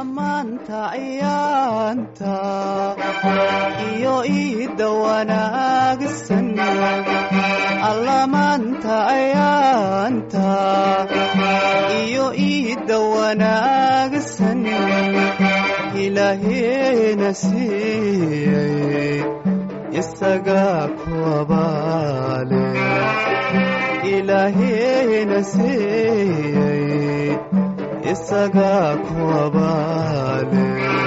allamaanta ayaanta iyo iidda wanaagsan allamaanta ayaanta iyo iidda wanaagsan ilaaheena siiyey isagaa ku abaale ilaaheena siiyey isagaa ku abaale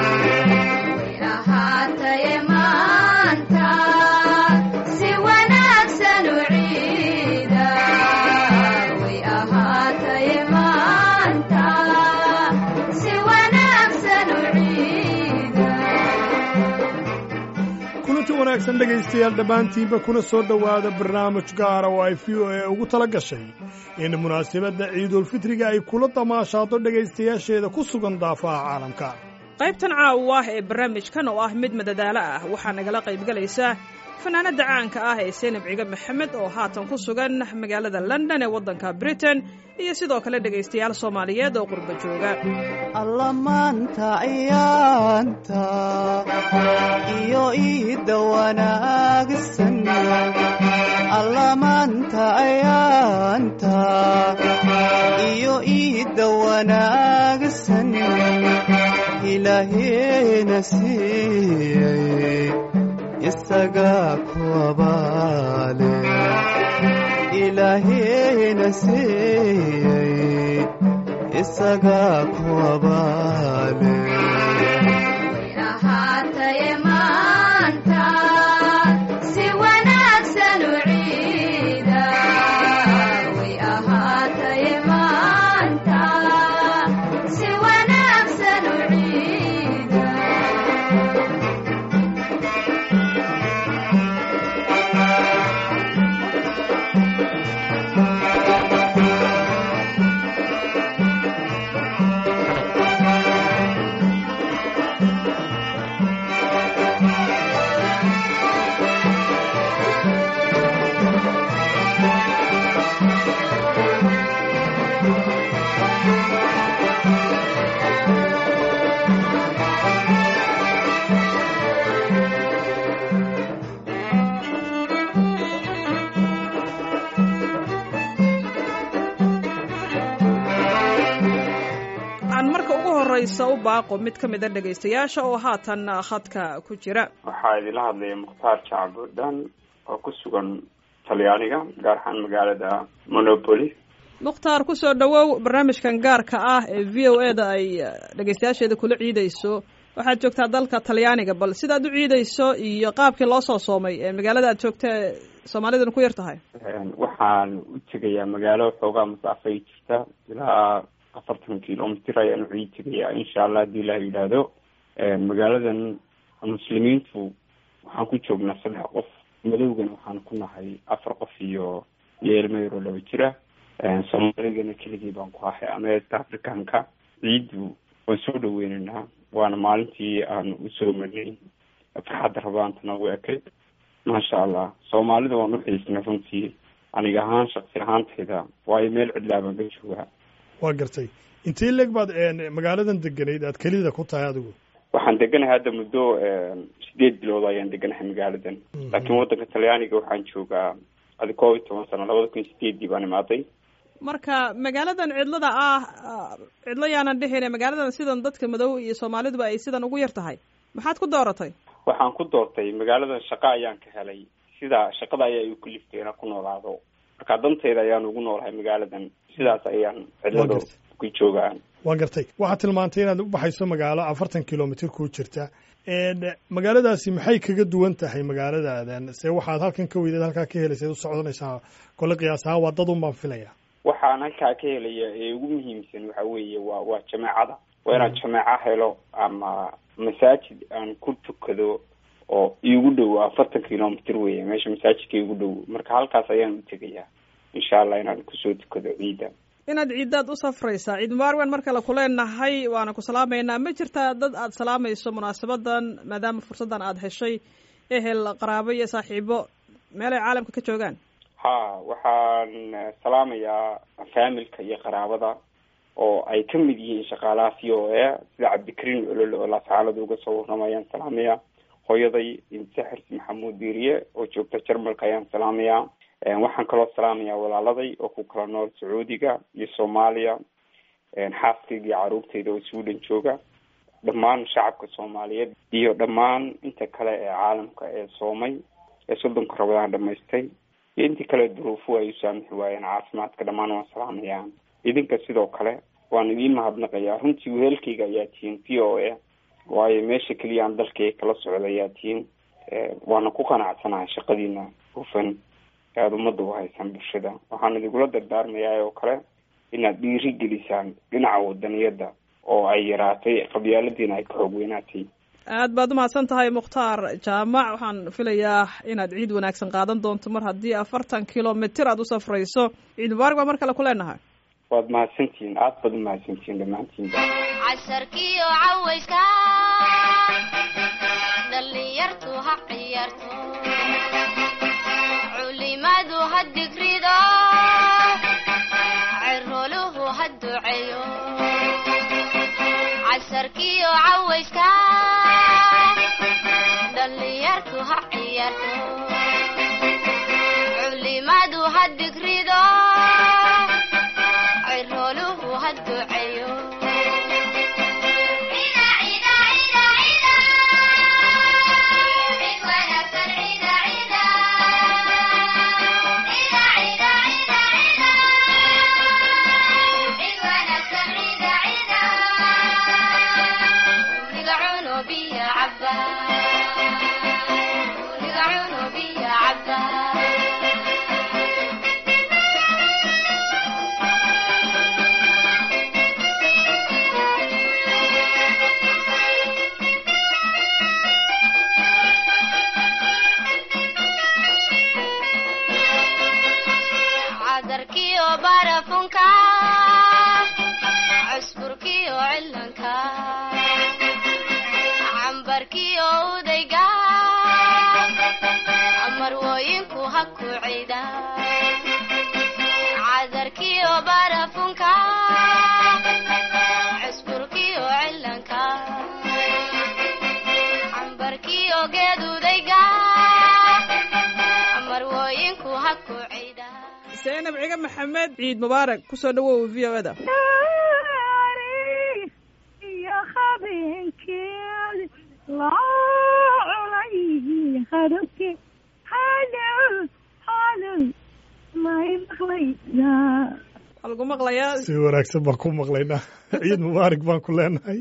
ahaataye maanta si wanaagsan u ciida way ahaataye maanta si wanaagsan u ciida kulanti wanaagsan dhegaystayaal dhammaantiinba kuna soo dhowaada barnaamij gaara oo ay v o a ugu tala gashay in munaasabadda ciidulfitriga ay kula damaashaado dhegaystayaasheeda ku sugan daafaha caalamka qaybtan caawa ee barnaamijkan oo ah mid madadaalo ah waxaa nagala qaybgalaysa fanaanadda caanka ah ee seenab ciga maxamed oo haatan ku sugan magaalada london ee waddanka britain iyo sidoo kale dhegaystayaal soomaaliyeed oo qurba jooga allamaanta ayaanta iyo iidda wanaagsan allamaanta ayaanta iyo iidda wanaagsan ilaaheena siiyey isagaa ku abaale ilaaheena siiyey isagaa ku abaale ahaataye maanta si wanaagsan u ciida way ahaataye maanta si wanaagsan u ciida aan marka ugu horraysa u baaqo mid ka mida dhegaystayaasha oo haatan khadka ku jira waxaa idinla hadlaya mukhtaar jacbudhan oo ku sugan talyaaniga gaar ahaan magaalada monopoly mukhtaar ku soo dhowow barnaamijkan gaarka ah ee v o e da ay dhegaystayaasheeda kula ciidayso waxaad joogtaa dalka talyaaniga bal sidaad u ciidayso iyo qaabkii loo soo soomay ee magaalada aad joogta ee soomaaliduna ku yar tahay waxaan u tegayaa magaalo xoogaa masaafay jirta ilaa afartan kilomitr ayaan u ciid tegayaa insha allah haddii ilaah yidhaahdo magaaladan muslimiintu waxaan ku joognaa saddex qof madowgana waxaan ku nahay afar qof iyo iyo ilmo yaroo laba jira soomaaligana keligii baan ku ahay ama east africanka ciiddu waan soo dhaweynaynaa waana maalintii aan usoo marnay farxadda rabaantana u ekay maasha allah soomaalida waan uxiisnay runtii aniga ahaan shaksi ahaantayda waayo meel cidlaa baan ka joogaa waa gartay intee leeg baad magaaladan deganayd aad kelida ku tahay adigu waxaan deganahay hadda muddo sideed bilood ayaan deganahay magaaladan laakiin waddanka talyaaniga waxaan joogaa adi koob iyo toban sano labada kun iyo sideedii baan imaaday marka magaaladan cidlada ah cidlo yaanan dhihine magaaladan sidan dadka madow iyo soomaaliduba ay sidan ugu yar tahay maxaad ku dooratay waxaan ku doortay magaaladan shaqo ayaan ka helay sida shaqada ayaa igu kaliftay inaan ku noolaado marka danteyda ayaan ugu noolahay magaaladan sidaas ayaan cidlado ku joogaan waa gartay waxaad tilmaantay inaad u baxayso magaalo afartan kilomitr ku jirta magaaladaasi maxay kaga duwan tahay magaaladaadan se waxaad halkan ka weydeed halkaa ka helaysa u socdanaysaa kole qiyaas ahaan waa dad un baan filaya waxaan halkaa ka helaya ee ugu muhiimsan waxa weeye waa waa jameecada waa inaan jameeco helo ama masaajid aan ku tukado oo iigu dhow afartan kilomitr weeye meesha masaajidka iigu dhow marka halkaas ayaan u tegayaa insha allah inaan kusoo tukado ciida inaad ciiddaad u safraysaa ciid mubaarwan mar kale kuleenahay waana ku salaamaynaa ma jirtaa dad aad salaamayso munaasabadan maadaama fursaddan aada heshay ehel qaraabo iyo saaxiibo meelay caalamka ka joogaan ha waxaan salaamayaa faamilka iyo qaraabada oo ay ka mid yihiin shaqaalaha v o a sida cabdikariin olole oo laascaalada uga soo warramayaan salaamaya hooyaday imse xirsi maxamuud diiriye oo joogta jarmalka ayaan salaamaya waxaan kaloo salaamayaa walaaladay oo ku kala nool sacuudiga iyo soomaaliya xaaskayga iyo caruurtayda oo sweden jooga dhammaan shacabka soomaaliyeed iyo dhammaan inta kale ee caalamka ee soomay ee soddonka rabadaan dhamaystay iyo intii kale duruufu ay u saamixi waayeen caafimaadka dhammaan waan salaamayaan idinka sidoo kale waan idiin mahadnaqayaa runtii wehelkayga ayaa tihiin v o a waayo meesha keliya aan dalkayga kala socda ayaa tihiin waana ku qanacsanahay shaqadiina hufan ee aada ummadda u haysaan bulshada waxaan idigula dardaarmayaa oo kale inaad dhiiri gelisaan dhinaca wadaniyadda oo ay yaraatay qabyaaladiina ay ka xoog weynaatay aad baad umahadsan tahay mukhtaar jaamac waxaan filayaa inaad ciid wanaagsan qaadan doonto mar haddii afartan kilomitr aad u safrayso ciid mubaarak baa mar kale ku leenahay waad mahadsantihiin aad baad umahadsantihiin dhammaantiinba casarkiyo cawayska dhallinyartu ha ciyaarto culimadu ha digrido ciroluhu ha duceeyo casarkiyo cawayska dhallinyartu ha ciyaarto culimadu ha digrido ciroluhu ha duceeyo cadarkiyo barafunka cusburkiyo cilanka cambarkiyo udayga marwooyinku ha ku cida cadarkiyo barafunka cusburkiyo cilanka cambarkiyo geedudayga marwooyinku ha ku cida zaynab ciga maxamed ciid mubaarak kusoo dhawow v o da iyo habeenkeed loo culay hadabke halow halow may maqlaysaa waa lagu maqlayaa si wanaagsan baan ku maqlaynaa ciid mubaarak baan ku leenahay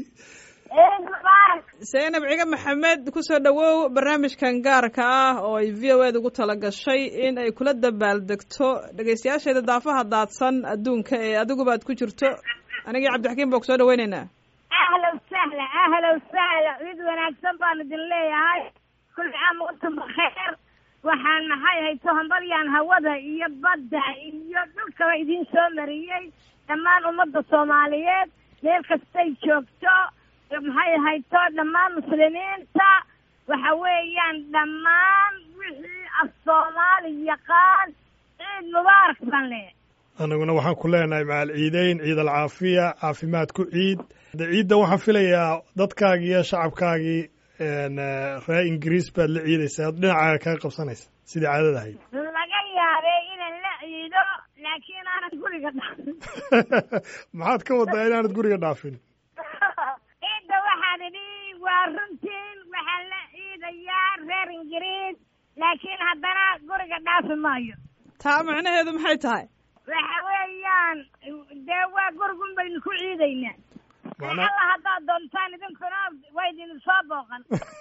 zaynab ciga maxamed kusoo dhawow barnaamijkan gaarka ah oo ay v o ed ugu tala gashay in ay kula dabaaldegto dhegeystayaasheeda daafaha daadsan adduunka ee adiguba ad ku jirto anigii cabdixakiim baa kusoo dhaweyneynaa ahlow sahla ahlow sahla cid wanaagsan baan idin leeyahay kulli caam wantum bakheer waxaan maxay hayto hambalyaan hawada iyo badda iyo dhulkaba idin soo mariyey dhammaan ummadda soomaaliyeed meel kastay joogto maxay hayto dhammaan muslimiinta waxa weeyaan dhammaan wixii af soomaali yaqaan ciid mubaarak baan leeyahay anaguna waxaan ku leenahay macal ciideyn ciid alcaafiya caafimaad ku ciid de ciidda waxaan filayaa dadkaagii iyo shacabkaagii reer ingiriis baad la ciidaysaa ad dhinacaaga kaga qabsanaysa sidii caadada ahayd laga yaabay inaan la ciido laakiin aanan guriga dhaafin maxaad ka wadaa inaanad guriga dhaafin ciidda waxaan idhi waa runtiin waxaan la ciidayaa reer ingiriis laakiin haddana guriga dhaafi maayo taa macnaheedu maxay tahay waxa weeyaan dee waa gurigun baynu ku ciidaynaa Macnaa- alla haddaad doontaan idinkuna waa idin soo booqan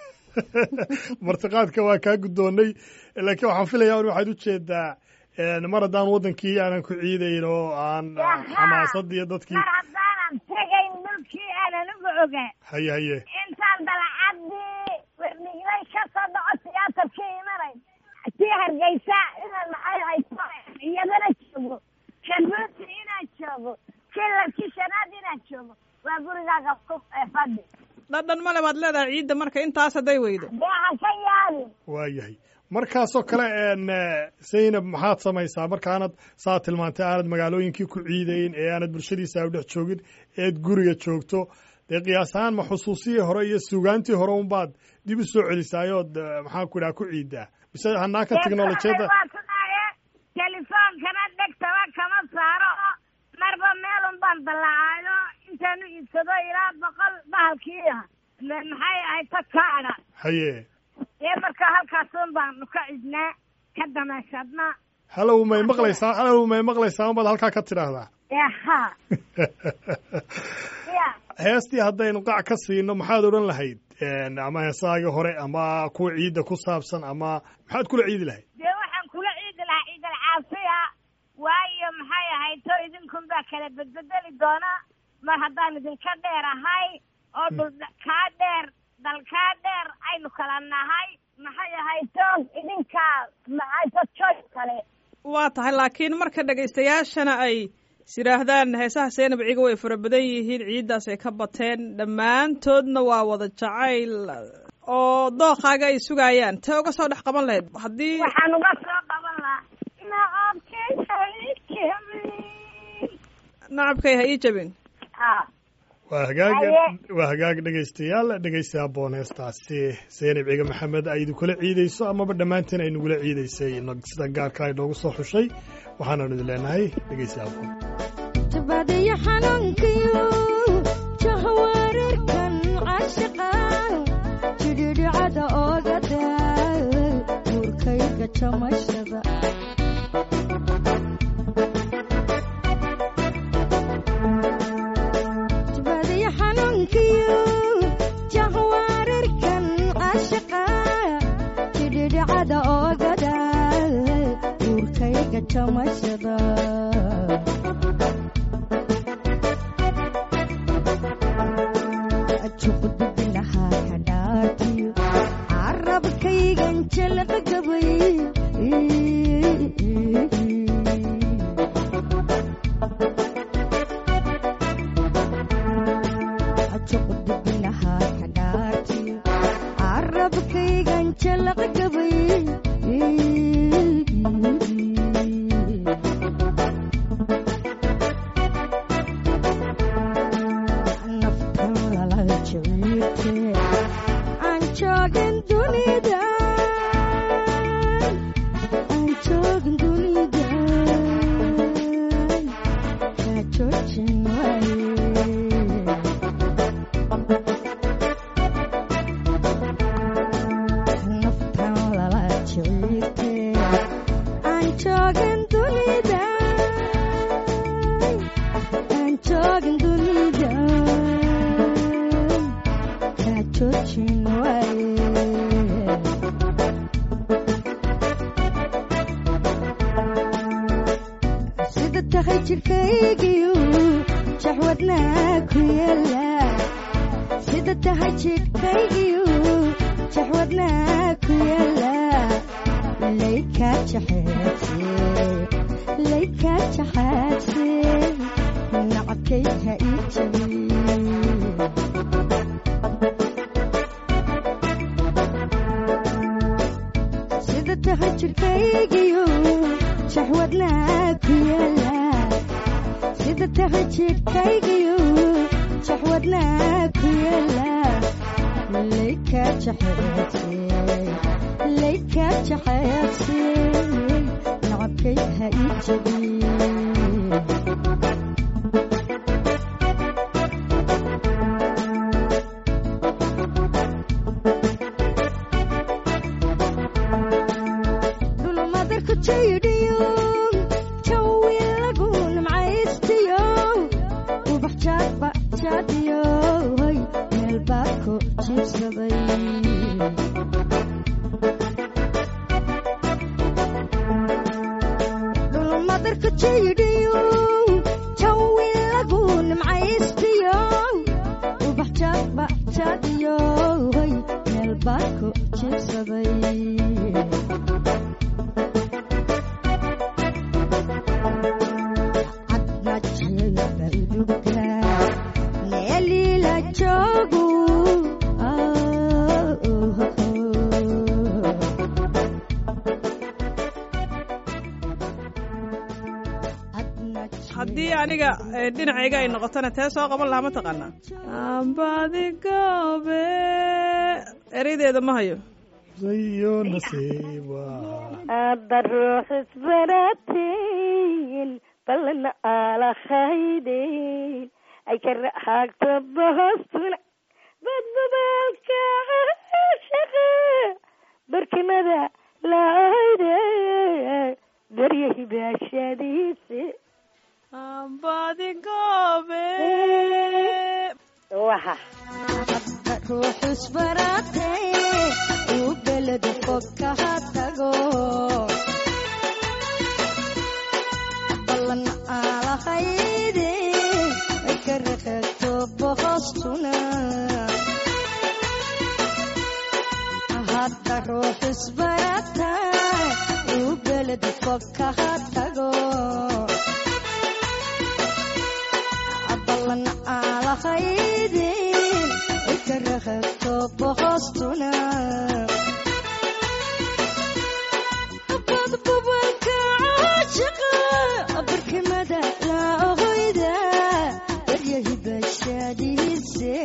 martiqaadka waa kaa guddoonnay laakiin waxaan filayaa in waxaad ujeedaa mar haddaan waddankii aanan ku ciidayn oo aan xamaasadii iyo dadkii mar haddaanan tegayn dhulkii aanan uga ogaa haye haye intaan dalacadii miglay ka soo dhaco tiyaatarkii imanay tii hargeysa inaan maxay hayso iyadana joogo shabuuti inaan joogo kilarkii shanaad inaan joogo waa gurigaaga ku ee fadhi dhadhan male baad leedahay ciidda marka intaas hadday weydo dee ha ka yaabin waa yahay markaasoo kale een, eh, zaynab maxaad samaysaa markaanad saa tilmaantay aanad magaalooyinkii ku ciidayn ee aanad bulshadiisa u dhex joogin eed guriga joogto dee qiyaas ahaan ma xusuusihii hore iyo suugaantii hore unbaad dib u soo celisaayood eh, maxaan ku idhaha ku ciidaa mise hanaanka teknolojiyadda waa sidaaye telefoonkana dhegtaba kama saaro oo marba meelun baan dallacaayo intaanu iibsado ilaa boqol bahalkii ah Ma- maxay ahayd ta kaadha haye ee marka halkaasun baanu ka cidnaa ka damaashadna halow may maqlaysaa halow may maqlaysaa unbaad halkaa ka tidhaahdaa ee ha ya heestii haddaynu qac ka siino maxaad odhan lahayd Een, ama heesaagii hore ama kuwa ciidda ku saabsan ama maxaad kula ciidi lahayd dee waxaan kula ciidi lahaa ciidal caafiya waayo maxay ahayd to idinkun baa kala bedbedeli doona mar haddaan idinka dheer ahay oo dhul kaa dheer dal kaa dheer aynu kala nahay maxay ahayd to idinkaa maxayto joy kale waa tahay laakiin marka dhegaystayaashana ay is yidhaahdaan heesaha seenab ciga way fara badan yihiin ciiddaas ay ka bateen dhammaantoodna waa wada jacayl oo dookaaga ay sugayaan tee uga soo dhex qaban lahayd haddii waxaan uga soo qaban lahaa naabkayhaikemi nacabkay ha ii jabin ha waa hagaag Haye. waa hagaag dhegaystayaal dhegaysta aboon heestaasi zeynab ciga maxamed ay idinkula ciidayso amaba dhammaanteen ay nagula ciidaysay nag- sida gaarka ay noogu soo xushay waxaananu idin leenahay dhegaysta aboon tabadiyo xanuunkiyo jahwareerkan cashaqa jidhidhicada oogada uurkayga jamashada tabadiyo xanuunkiyo jahwareerkan cashaqa jidhidhicada oogada uurkayga jamashada juqdubinahaa ka dhaatiyo carabkaygan jalaqa gabay juqdubinahaa ka dhaatiyo carabkaygan jalaqa gabay naftan lala jabiirte aan joogin dunida aan joogin dunida kaa joojin waaye naftan lala jabiirte aan joogin dunida aan joogin dunida kaa joojin waaye sida tahay jidhkaygiyu jaxwadnaa ku yaala sida tahay jidhkaygiyu jaxwadnaa ku yaala laykaa jaxeedse laykaa jaxaadse nacabkay ha ii jabiy sida tahay jidhkaygiyo jaxwadnaa ku yaala sida tahay jidhkaygiyo jaxwadnaa ku yaala laykaa jaxeedse laykaa jaxeedse nacabkay ha ii jabiy dhulmadarku jaydhiyo jawi lagu nimcaystiyo ubax jaadba jaadhiyo hoy meel baa ku jiibsaday dhulmadarku jaydhiyo jawi lagu nimcaystiyo ubax jaadba jaadhiyo hoy meel baa ku jiibsaday meelila joogu aniga eh, dhinacayga ay noqotona tee soo qaban lahaa ma taqaanaa ambadigoobe ereydeeda ma hayo iyo nasiiba hadda ruux isbaratiin balna alakhaydeen ay ka raxaagto bohostuna badbabaalka shaqa barkimada laayde daryahi baashadiise ambadigoobe waxa ruux isbaratay uu beled fog kaha tago ballan alahayde ay ka rakagto bohostuna hadda ruux isbaratay uu beled fog kaha tago ballan alahayde ay ka rakagto bohostuna badbabalka caashiqa barkimada laahoyda daryahi bashaadiise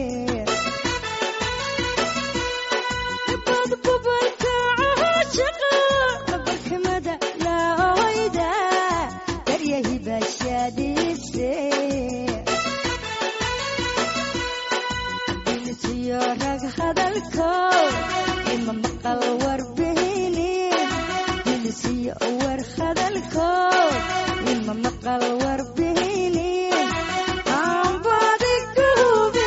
badbabalka caashiqa barkimada laahoyda daryahi bashaadiise bilisiyo rag hadalko ima maqal warbihini bilisiyo war hadalko ima maqal warbihini aanbadi gubi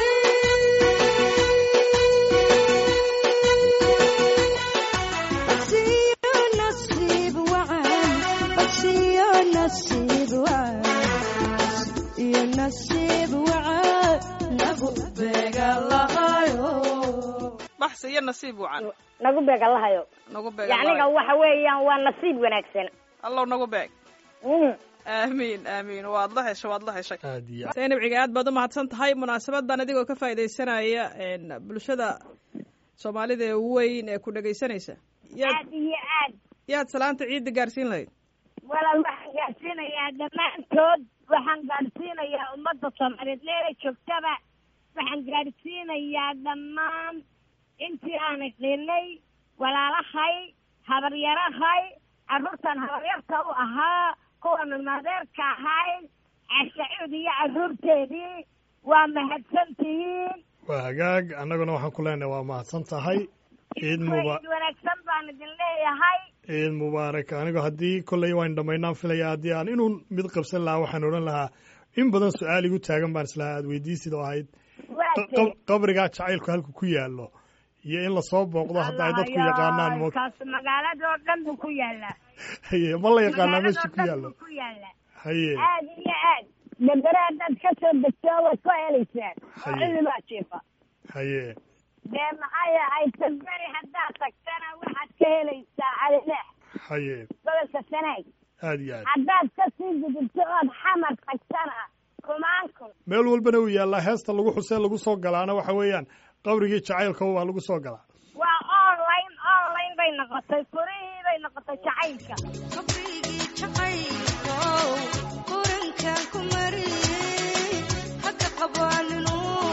basiyo nasiib wacan basiyo nasiib wacan iyo nasiib wacan nagu beega lahayo baxsi iyo nasiib wacan nagu beega lahayo nagu beeg yacniga waxa weeyaan waa nasiib wanaagsan allow nagu beeg Mm. aamiin aamiin waad la heshay waad la heshay aad iyo zaynab ciga aad baad u mahadsan tahay munaasabadan adigoo ka faaidaysanaya een, bulshada soomaalida ee weyn ee ku dhegaysanaysa yaad aad iyo aad yaad salaanta ciidda gaarsiin lahayd walaal waxaan gaadhsiinayaa dhammaantood waxaan gaadhsiinayaa ummadda soomaaliyeed meelay joogtaba waxaan gaadhsiinayaa dhammaan intii aan qiinay walaalahay habaryarahay carruurtan habaryarta u ahaa kuwan ilmaadeerka ahay cashacuud iyo carruurteedii waa mahadsantihiin waa hagaag annaguna waxaan ku leenahay waa mahadsan tahay ciid muba Ciid wanaagsan baan idin leeyahay ciid mubaarak anigu haddii kolley waan dhammaynaan filaya haddii aan inuu mid qabsan lahaa waxaan odhan lahaa in badan su-aal igu taagan baan islahaa aad weydiisid oo ahayd waa qa- qab- qabrigaa jacaylku halku ku yaallo iyo in lasoo booqdo hadda ay dadku yaqaanaan mo kaas magaalada oo dhan buu ku yaalaa haye ma la yaqaanaa magaalada meesha oo ku dhan yaallo buu ku yaalaa haye aad iyo aad dambere haddaad ka soo degto waad ku helaysaan oo Haye. cilibaa jiifa haye dee maxay ahayd damberi haddaad tagtana waxaad ka helaysaa calileex haye gobolka sanaag aad iyo aad haddaad ka sii gudubto ood xamar tagtana kumaan kun meel walbana uu yaallaa heesta lagu xusee lagu soo galaana waxa weeyaan qabrigii jacaylka waa lagu soo galaa waa online online bay noqotay furihii bay noqotay jacaylka qabrigii jacaylkow qurankan ku mariyey haka qabaaninuu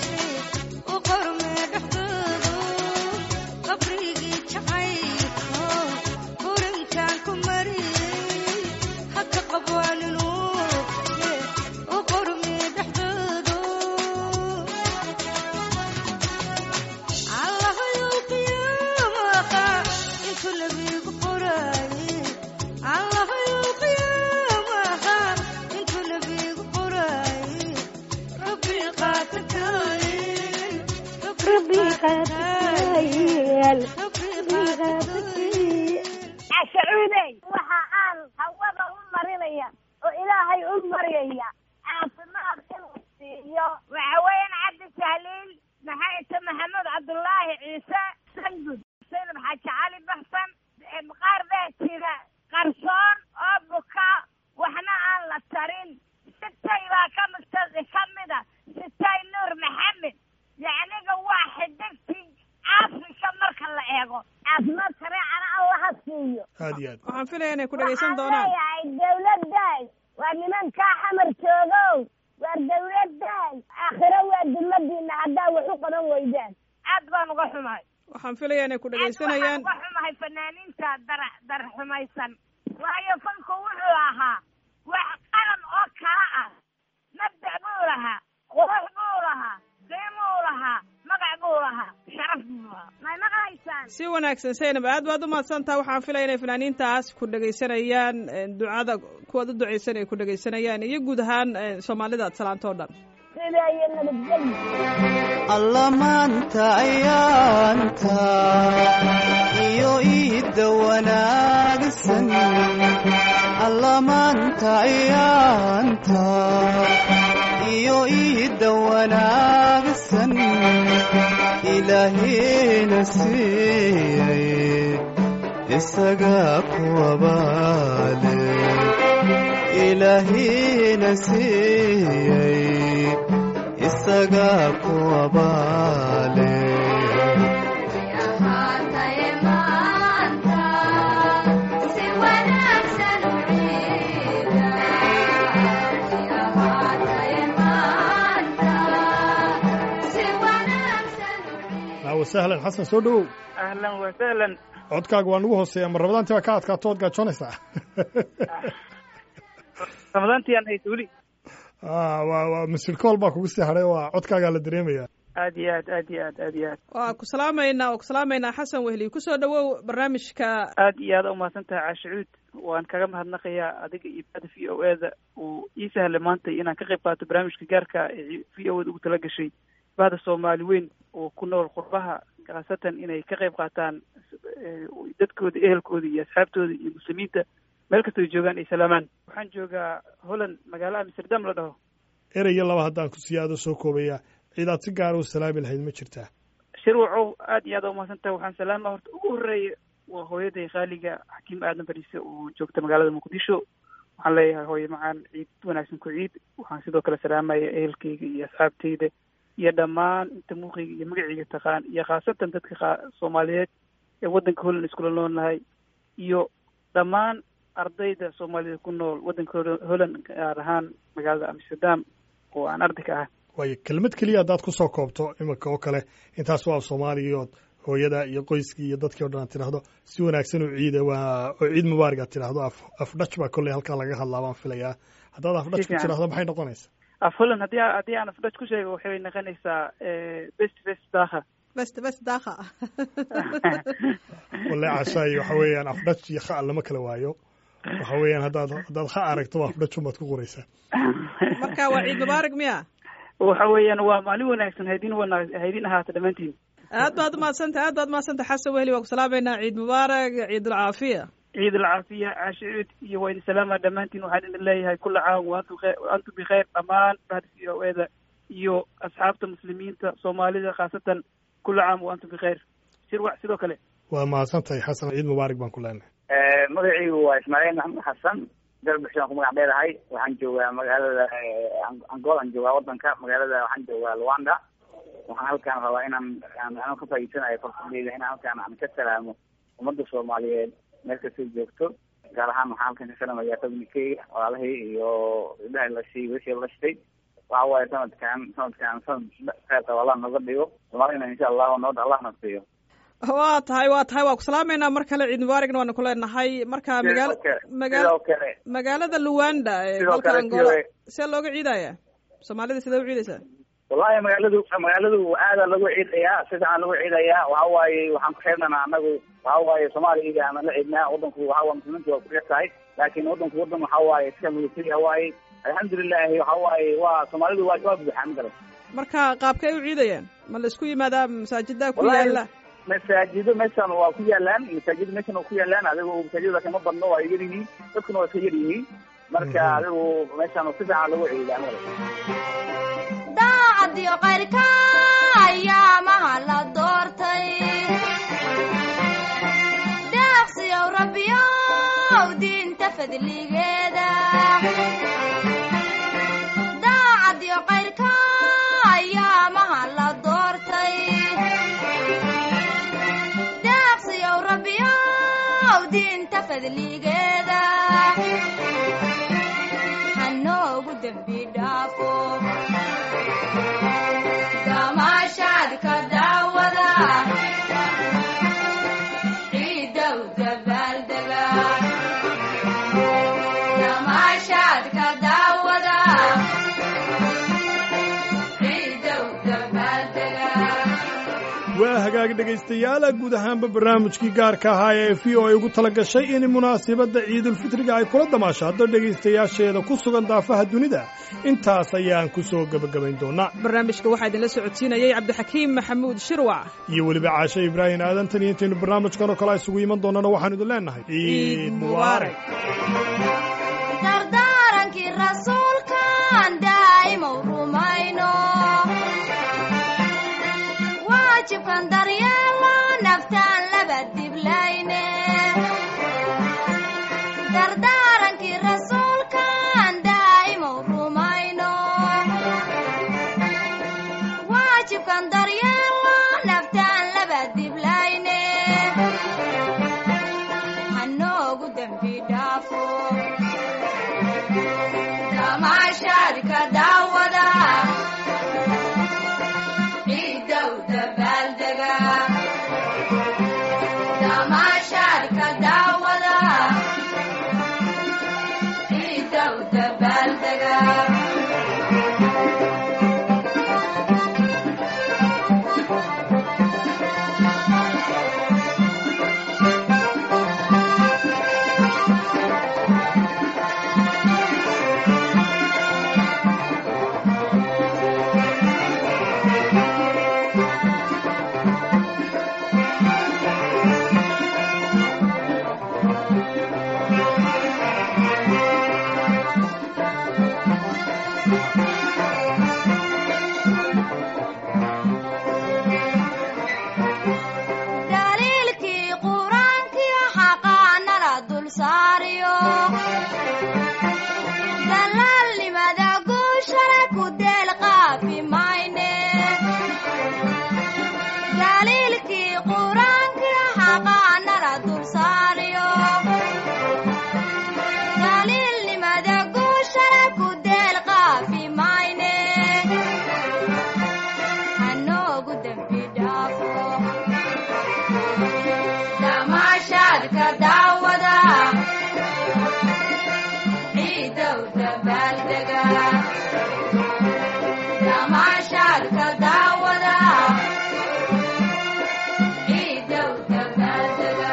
u qormee dhexdoodu qabrigii jacaylkow qurankan ku mariyey haka qabaaninuu u qormee dhexdoodu allahayow qiyaamaha intuu nabigu qoraaye allahayow qiyaamaha intuu nabigu qoraaye rabbi qaatakaayeen rabbi qaatakaayeen rabbi qaatakaayeen cashacuudey waxa aan hawada u marinaya oo ilaahay u maryaya caafimaad inuu siiyo waxa weeyaan cabdi jahliil maxay ita maxamuud cabdullaahi ciise sangud saynab xaaji cali baxsan qaar baa jira qarsoon oo buka waxna aan la tarin sitay baa ka migta ka mida sitay nuur maxamed yacniga waa xidigtii afrika marka la eego caafimaad sareecana allaha siiyo aad iyo aad waxaan filaya inay ku dhegaysan doonaan waxaan leeyahay dawladdaas waa nimankaa xamar jooga dumadiina haddaa wax u qaban weydaan aad baan uga xumahay waxaan filayaa inay ku dhegaysanayaan waxaan uga xumahay fanaaniinta dara dar xumaysan waayo fanku wuxuu ahaa wax qaran oo kala ah mabda' buu lahaa qurux buu lahaa qiimuu lahaa magac buu lahaa sharaf buu lahaa may maqlaysaan si wanaagsan saynab aad baad u mahadsantaha waxaan filaya inay fanaaniintaas ku dhegaysanayaan ducada kuwaad u ducaysan ay ku dhegaysanayaan iyo guud ahaan soomaalida salaanto o dhan sidaa iyo nabadgelyo alla maanta ayaanta iyo iidda wanaagsan alla maanta ayaanta iyo iidda wanaagsan ilaahina siiyey isagaa kuwabaale ilaahina siiyey isagaa kuwabaale ahaataye maanta si wanaagsan u ciida ahaataye maanta si wanaagsan u ciida aawo sahlan xasan soo dhowow ahlan wasahlan codkaaga waa nagu hooseeya ma rabadaantii baa ka adkaato ood gaajoonaysaa ramadaantii aan haysa weli Ah, waa waa masilkool baa kugu sii hadhay waa codkaagaa la dareemayaa aad iyo aad aad iyo aad aad iyo aad waa ku salaamaynaa oo ku salaamaynaa xasan wehli kusoo dhawow barnaamijka aad iyo aad umahadsan tahay caashicuud waan kaga mahadnaqayaa adiga iyo bada v o e da uu ii sahlay maanta inaan ka qayb qaato barnaamijka gaarka ee v o e da ugu tala gashay bahda soomaali weyn oo ku nool qurbaha khaasatan inay ka qayb qaataan eh, dadkooda ehelkooda iyo asxaabtooda iyo muslimiinta meel kastoo ay joogaan ay salaamaan waxaan joogaa holland magaalo amsterdam la dhaho ereyyo laba haddaan ku sii aado soo koobaya cidaad si gaara u salaami lahayd ma jirtaa shirwacow aad iyo aad umahadsan tahay waxaan salaama horta ugu horreeya waa hooyaday khaaliga xakiim aadan bariise oo joogta magaalada muqdisho waxaan leeyahay hooye macaan ciid wanaagsan ku ciid waxaan sidoo kale salaamaya ehelkayga iyo asxaabtayda iyo dhammaan inta muuqayga iyo magacayga taqaan iyo khaasatan dadka qa- soomaaliyeed ee waddanka holland iskula noolnahay iyo dhammaan ardayda soomaalida ku nool waddanka Hol- holland gaar ahaan magaalada amsterdam oo aan arday ka ah waayo kelmad keliya haddaad ku soo koobto iminka oo kale intaas waa soomaaliga ood hooyada iyo qoyskii iyo dadkii o dhan aad tidhaahdo si wanaagsan u ciida waa oo ciid mubaarig aad tidhaahdo af afdhaj baa kolley halkaa laga hadlaa baan filayaa haddaad afdhaj ku fiican. tidhaahdo maxay noqonaysaa af holland haddii a- haddii aan afdhaj ku sheego waxay noqonaysaa eh, best best daakha best best daakha walle cashaay waxa weeyaan afdhaj iyo kha lama kala waayo waxa weeyaan haddaad haddaad kha aragto waa afdhaj umaad ku qoraysaa marka waa ciid mubaarak miya waxa weeyaan waa maalin wanaagsan haydin wana haydin ahaata dhammaantiin aad baad umahadsantahay aad baad umahadsantahay xasan wehli waa ku salaamaynaa ciid mubaarak ciid alcaafiya ciid alcaafiya caashicuud iyo waa idin salaama dhammaantiin waxaan idin leeyahay kula caam waantum khe- antum bikhayr dhammaan bahda v o eda iyo asxaabta muslimiinta soomaalida khaasatan kula caam waantum bikhayr shirwac sidoo kale waa mahadsan tahay xasan ciid mubaarig baan ku leenahay magacaygu waa ismaaciil maxamed xasan dalbixshaan ku magac dheerahay waxaan joogaa magaalada angola aan joogaa wadanka magaalada waxaan joogaa luanda waxaan halkaan rabaa inaan aan anoo ka faa'iidsanayo fursadeyda inaan halkaan aan ka salaamo ummadda soomaaliyeed meel kastay joogto gaar ahaan waxaan halkan ka salamayaa tabnikeyga walaalahay iyo gabdhaha lashay weshii lashtay waxa waaye sanadkan sanadkan sanad kheerta allah noga dhigo soomaalina insha allahu nabad allah na siiyo waa tahay waa tahay waa ku salaamaynaa mar kale ciid mubaaragna waanu ku leenahay marka magaala sidoo kale magaala sidoo kale magaalada luwanda ee Sidoo dalka kale angola sidoo- see looga ciidaya soomaalida sidee u ciidaysaa wallahi magaaladu magaaladu aada lagu ciidayaa si fiican lagu ciidayaa waxa waaye waxaan ku xeernana anagu waxa waaye soomaaliga aan la ciidnaa wadanku waxa waa muslimiintu waa ku yar tahay laakiin wadanku wadan waxa waaye iska military waaye alxamdulilahi waxa waaye waa soomaalidu waa waa buuxaan garan marka qaabkay u ciidayaan ma la isku yimaadaa masaajida ku Wallahi- yaala masaajido meeshan waa ku yaalaan masaajido meeshan waa ku yaalaan adigu masaajidada kama badno waa yar yihiin dadkuna waa iska yar yihiin marka adigu meeshan si fiican lagu ciidaa mara daacadiyo qayrka ayaamaha la doortay deeqsiyow rabbiyow diinta fadligeeda daacadiyo qayrka ayaamaha la doortay deeqsiyow rabbiyow diinta fadligeeda hanoogu dembi dhaafo waa hagaag dhegaystayaala guud ahaanba barnaamijkii gaarka ahaa ee v o ay ugu tala gashay in munaasabadda ciidulfitriga ay kula damaashaado dhegaystayaasheeda ku sugan daafaha dunida intaas ayaan ku soo gebagabayn doonnaa barnaamijka waxaa idinla socodsiinayey cabdixakiim maxamuud shirwac iyo weliba caashe ibraahin aadan tan iyo intaynu barnaamijkan oo kale isugu iman doonnana waxaanu idin leennahay ciid mubaarak dardaarankii rasuulkan daa'imow rumayno waajibkan daryeelo naftaan laba diblayne dardaarankii rasuulkan daa'imow rumayno waajibkan daryeelo naftaan laba diblayne hanoogu dembi dhaafo damaashaadka daawada ciidow dabaaldega damaashaadka daawada ciidow dabaaldega daliilkii qur-aankii xaqaa nala dul saariyo dalaalnimada guushana ku deel qaafi mayne daliilkii qur-aankii xaqaa nala dul saariyo daliilnimada guushana ku deel qaafi mayne hanoogu dembi dhaafo damaashaadka daawada ciidow dabaaldega damaashaadka daawada ciidow dabaaldega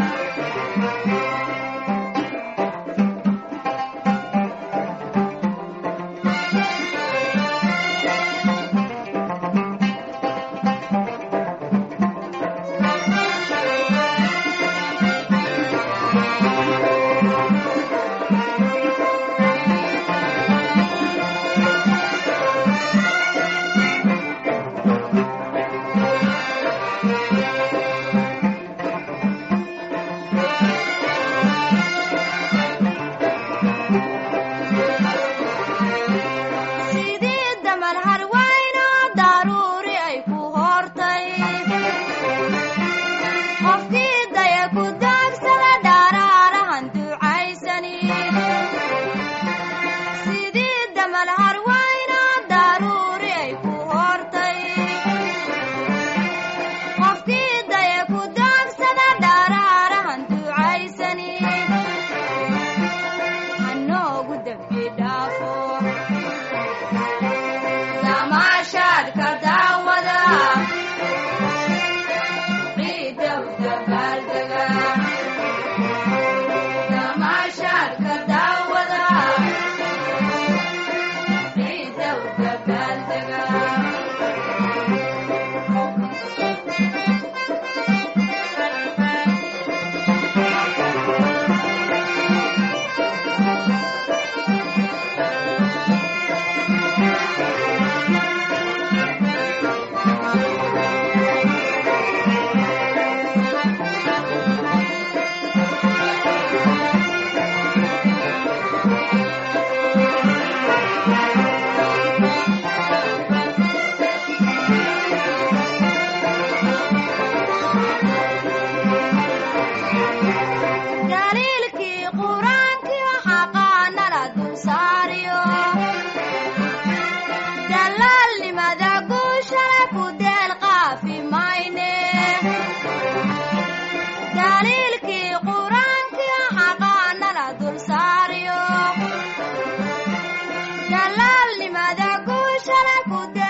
sidii damal harwayno daruuri ay ku hortay qofkii daya ku daagsada dharaarahan ducaysani sidii damal harwayno daruuri ay ku hortay qofkii daya ku daagsada dharaarahan ducaysani hanoogu dembi dhaafo damaashaadka daawada ciidow dabaaldega damaashaadka daawada ciidow dabaaldega daliilkii qur-aankii xaqaa nala dul saariyo dalaalnimada guushana ku deel qaafi mayne daliilkii qur-aankii xaqaa nala dul saariyo dalaalnimada guushana ku deel